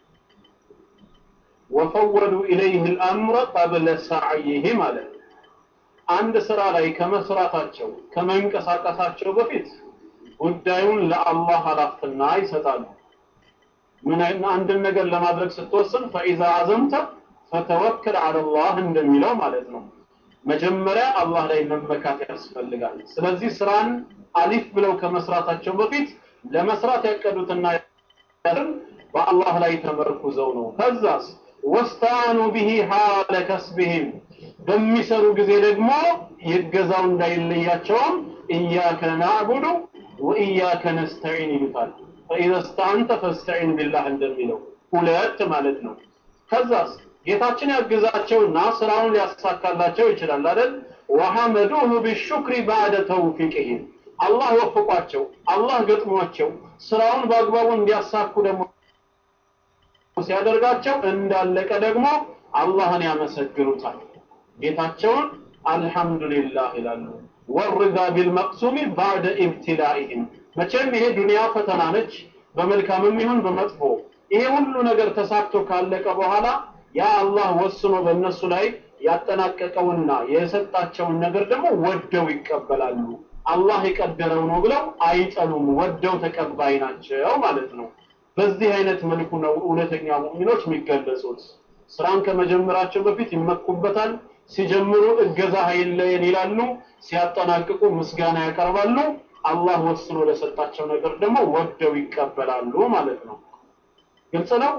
ወፈወዱ ኢለይህ ልአምረ ቀብለ ሳዕይህ ማለት አንድ ስራ ላይ ከመስራታቸው ከመንቀሳቀሳቸው በፊት ጉዳዩን ለአላህ ኃላፊና ይሰጣሉ። ምን አንድን ነገር ለማድረግ ስትወስን ፈኢዛ አዘምተ ፈተወከል አለላህ እንደሚለው ማለት ነው። መጀመሪያ አላህ ላይ መመካት ያስፈልጋል። ስለዚህ ስራን አሊፍ ብለው ከመስራታቸው በፊት ለመስራት ያቀዱትና በአላህ ላይ ተመርኩዘው ነው። ከዛስ ወስታኑ ቢሂ ሐለ ከስቢሂም በሚሰሩ ጊዜ ደግሞ ይገዛው እንዳይለያቸውም ኢያከ ናዕቡዱ ወኢያከ ነስተዒን ይሉታል። ፈኢዘ ስተዓንተ ፈስተዒን ቢላህ እንደሚለው ሁለት ማለት ነው። ከዛስ ጌታችን ያግዛቸውና ስራውን ሊያሳካላቸው ይችላል አይደል? ወሐመዱሁ ቢሹክሪ ባዕደ ተውፊቅህም አላህ ወፍቋቸው፣ አላህ ገጥሟቸው ስራውን በአግባቡ እንዲያሳኩ ደግሞ ሲያደርጋቸው እንዳለቀ ደግሞ አላህን ያመሰግኑታል። ጌታቸውን አልሐምዱሊላህ ይላሉ። ወርዳ ቢልመቅሱሚ ባዕደ ኢብትላኢህም መቼም ይሄ ዱንያ ፈተና ነች፣ በመልካምም ይሁን በመጥፎ ይሄ ሁሉ ነገር ተሳክቶ ካለቀ በኋላ ያ አላህ ወስኖ በእነሱ ላይ ያጠናቀቀውና የሰጣቸውን ነገር ደግሞ ወደው ይቀበላሉ። አላህ የቀደረው ነው ብለው አይጠሉም፣ ወደው ተቀባይ ናቸው ማለት ነው። በዚህ አይነት መልኩ ነው እውነተኛ ሙእሚኖች የሚገለጹት። ስራን ከመጀመራቸው በፊት ይመኩበታል። ሲጀምሩ እገዛ አይለየን ይላሉ፣ ሲያጠናቅቁ ምስጋና ያቀርባሉ። አላህ ወስኖ ለሰጣቸው ነገር ደግሞ ወደው ይቀበላሉ ማለት ነው። ግልጽ ነው።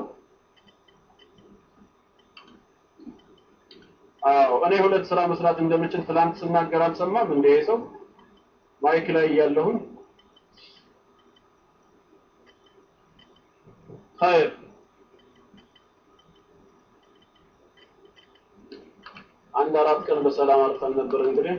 አዎ እኔ ሁለት ስራ መስራት እንደምችል ትላንት ስናገር አልሰማም እንደ ሰው ማይክ ላይ እያለሁኝ ኸይር አንድ አራት ቀን በሰላም አርፈን ነበር እንግዲህ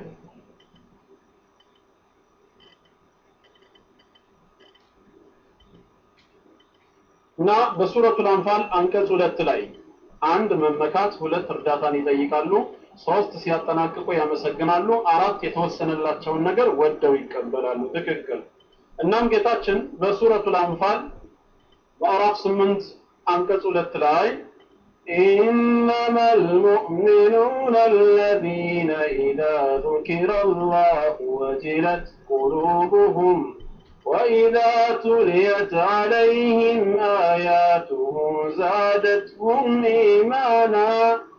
እና በሱረቱል አንፋል አንቀጽ ሁለት ላይ አንድ መመካት፣ ሁለት እርዳታን ይጠይቃሉ፣ ሶስት ሲያጠናቅቁ ያመሰግናሉ፣ አራት የተወሰነላቸውን ነገር ወደው ይቀበላሉ። ትክክል። እናም ጌታችን በሱረቱል አንፋል ምዕራፍ ስምንት አንቀጽ ሁለት ላይ إنما المؤمنون الذين إذا ذكر الله وجلت قلوبهم وإذا تليت عليهم آياته زادتهم إيمانا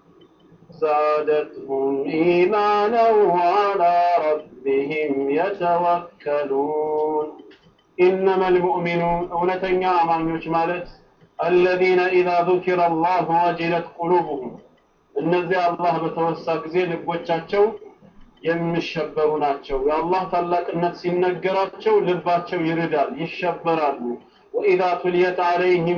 زادتهم إيمانا وعلى ربهم يتوكلون إنما المؤمنون أولتن يا أماميوش مالت الذين إذا ذكر الله وجلت قلوبهم እነዚያ አላህ በተወሳ ጊዜ ልቦቻቸው የሚሸበሩ ናቸው። የአላህ ታላቅነት ሲነገራቸው ልባቸው ይርዳል፣ ይሸበራሉ። ወኢዛ ቱልየት አለይህም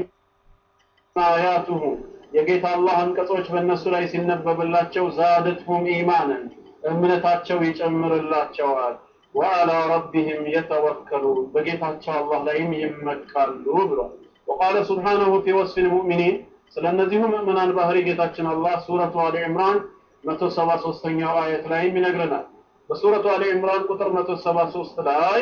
አያቱሁ የጌታ አላህ አንቀጾች በእነሱ ላይ ሲነበብላቸው ዛደትሁም ኢማንን እምነታቸው ይጨምርላቸዋል። ወአላ ረቢህም የተወከሉን በጌታቸው አላህ ላይም ይመካሉ ብሏል። ወቃለ ሱብሓነሁ ፊ ወስፊ ልሙእሚኒን ስለ እነዚሁ ምእመናን ባህሪ ጌታችን አላህ ሱረቱ አሊ ዕምራን መቶ ሰባ ሶስተኛው አየት ላይም ይነግረናል። በሱረቱ አሊ ዕምራን ቁጥር መቶ ሰባ ሶስት ላይ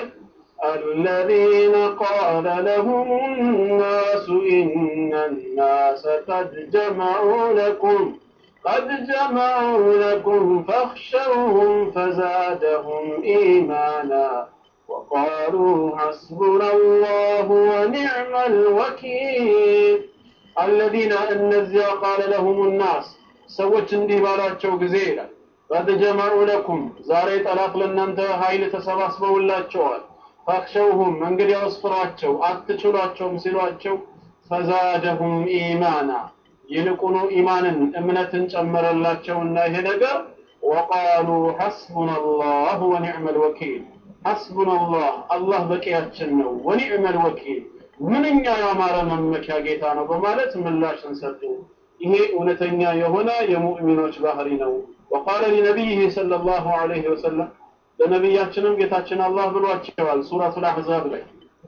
الذين قال لهم الناس إن الناس قد جمعوا لكم قد جمعوا لكم فاخشوهم فزادهم إيمانا وقالوا حسبنا الله ونعم الوكيل الذين النزيا قال لهم الناس ሰዎች እንዲህ ባላቸው ጊዜ ይላል ቀድ ጀመዑ ለኩም ዛሬ ጠላት ለእናንተ ኃይል ተሰባስበውላቸዋል ፈክሸውሁም እንግዲያውስ ፍሯቸው አትችሏቸውም ሲሏቸው ፈዛደሁም ኢማና ይልቁኑ ኢማንን እምነትን ጨመረላቸውና ይሄ ነገር ወቃሉ ሐስቡና አላህ ወኒዕመ ልወኪል ሐስቡና አላህ አላህ በቂያችን ነው ወኒዕመ ልወኪል ምንኛ ያማረ መመኪያ ጌታ ነው በማለት ምላሽን ሰጡ ይሄ እውነተኛ የሆነ የሙእሚኖች ባህሪ ነው ወቃለ ሊነቢይህ ሰለላሁ ዐለይሂ ወሰለም ለነቢያችንም ጌታችን አላህ ብሏቸዋል ሱረቱል አሕዛብ ላይ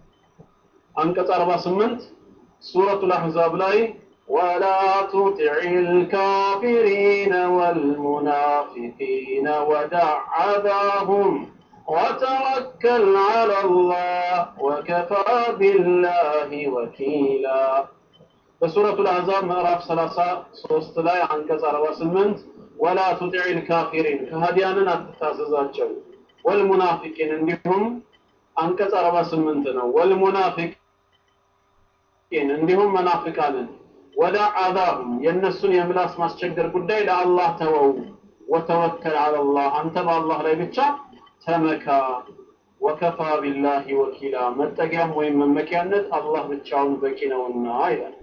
አንቀጽ 48 ሱረቱል አሕዛብ ላይ ወላ ቱጢዕ ልካፊሪነ ወልሙናፊቂነ ወዳዕ አዛሁም وتوكل على الله وكفى بالله وكيلا በሱረቱ ልአሕዛብ ምዕራፍ 33 ላይ አንቀጽ 48 ወላ ቱጢዕ ልካፊሪን ከሃዲያንን አትታዘዛቸው ወልሙናፊቂን እንዲሁም አንቀጽ 48 ነው ወልሙናፊቂን እንዲሁም መናፍቃንን ወዳ አዛሁም የእነሱን የምላስ ማስቸገር ጉዳይ ለአላህ ተወው ወተወከል አለላህ አንተ በአላህ ላይ ብቻ ተመካ ወከፋ ቢላሂ ወኪላ መጠጊያም ወይም መመኪያነት አላህ ብቻውን በቂ ነውና ይላል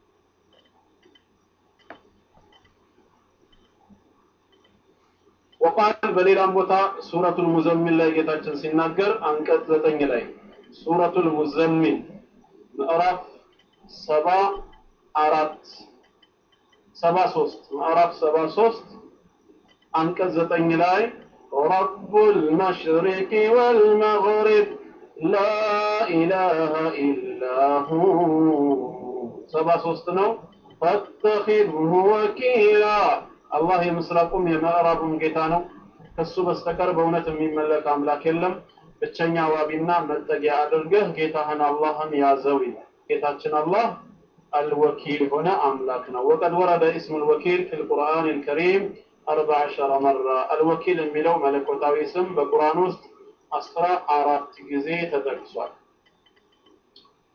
ወቃል በሌላም ቦታ ሱረቱል ሙዘሚል ላይ ጌታችን ሲናገር አንቀጽ ዘጠኝ ላይ ሱረቱል ሙዘሚል ምዕራፍ ሰባ አራት ሰባ ሶስት ምዕራፍ ሰባ ሶስት አንቀጽ ዘጠኝ ላይ ረቡል መሽሪቅ ወልመግሪብ ላ ኢላሃ ኢላ ሁ ሰባ ሶስት ነው ፈተኺዝሁ ወኪላ አላህ የምስራቁም የምዕራቡም ጌታ ነው። ከሱ በስተቀር በእውነት የሚመለክ አምላክ የለም። ብቸኛ ዋቢና መጠጊያ አድርገህ ጌታህን አላህን ያዘው ይላል። ጌታችን አላህ አልወኪል የሆነ አምላክ ነው። ወቀድ ወረደ እስሙ ልወኪል ፊ ልቁርአን ልከሪም አርባ ዐሸረ መራ አልወኪል የሚለው መለኮታዊ ስም በቁርአን ውስጥ አስራ አራት ጊዜ ተጠቅሷል።